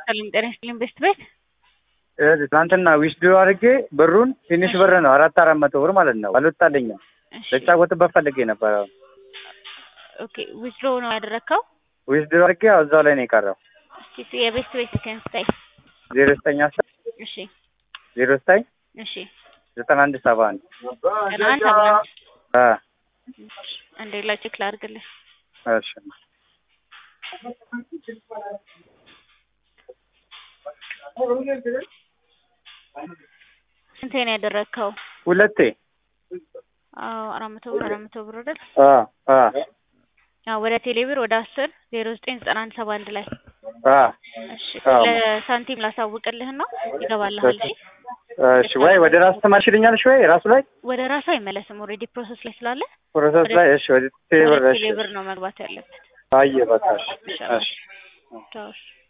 ሰላም ጤና ይስጥልኝ ቤስት ቤት ይኸውልህ ትናንትና ዊዝድሮ አድርጌ ብሩን ትንሽ ብር ነው አራት አራት መቶ ብር ማለት ነው አልወጣልኝም። እሺ ልጫወትበት ፈልጌ ነበረ። ኦኬ ዊዝድሮ ነው ያደረግከው ዊዝድሮ አድርጌ ያው እዛው ላይ ነው የቀረው። እስኪ የቤስት ቤት ስልክህን ስጠኝ ዜሮ ዘጠኝ አስር እሺ ዜሮ ዘጠኝ እሺ ዘጠና አንድ ሰባ አንድ ቀን አንድ ሰባ አንድ አ አንዴ ላይ ቼክ ላድርግልህ እሺ ስንቴ ነው ያደረግከው ሁለቴ አዎ አራት መቶ ብር አራት መቶ ብር አይደል አ አ አዎ ወደ ቴሌብር ወደ አስር ዜሮ ዘጠኝ ዘጠና አንድ ሰባ አንድ ላይ አ እሺ አዎ። ለሳንቲም ላሳውቅልህና ይገባልሃል እሺ እሺ ወይ ወደ ራሱ ትመልሽልኛለሽ ወይ ራሱ ላይ ወደ ራሱ አይመለስም ኦልሬዲ ፕሮሰስ ላይ ስላለ ፕሮሰስ ላይ እሺ ወደ ቴሌብር ወደ እሺ ቴሌብር ነው መግባት ያለበት አየ በቃ እሺ እሺ እሺ ቻው እሺ